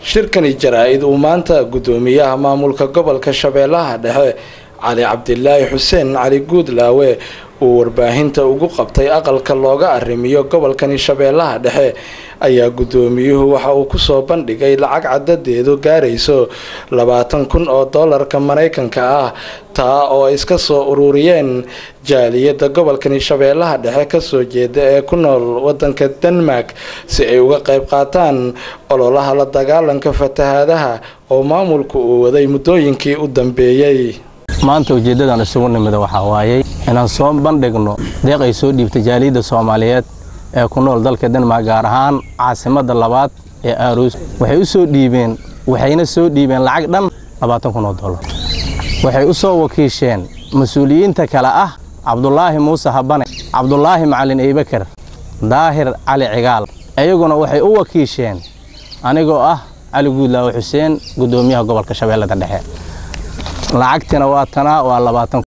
shirkani jaraa-id uu maanta guddoomiyaha maamulka gobolka shabeellaha dhexe cali cabdilaahi xuseen cali guudlaawe uu warbaahinta ugu qabtay aqalka looga arrimiyo gobolkani shabeellaha dhexe ayaa guddoomiyuhu waxa uu kusoo bandhigay lacag cadadeedu gaarayso labaatan kun oo doolarka maraykanka ah taa oo ay iska soo ururiyeen jaaliyadda gobolkani shabeellaha dhexe kasoo jeeda ee ku nool wadanka denmark si ay uga qayb qaataan ololaha la dagaalanka fatahaadaha oo maamulku uu waday muddooyinkii u dambeeyey maanta ujeeddadan isugu nimida waxaa waayey inaan soo bandhigno deeq ay soo dhiibtay jaaliyadda soomaaliyeed ee ku nool dalka denmark gaar ahaan caasimadda labaad ee aaroos waxay u soo dhiibeen waxayna soo dhiibeen lacag dhan labaatan kun oo dollar waxay u soo wakiisheen mas-uuliyiinta kale ah cabdulaahi muuse habane cabdulaahi macalin eybakar daahir cali cigaal iyaguna waxay u wakiisheen anigoo ah cali guudlaawe xuseen guddoomiyaha gobolka shabeellada dhexe lacagtina waa tanaa waa labaatan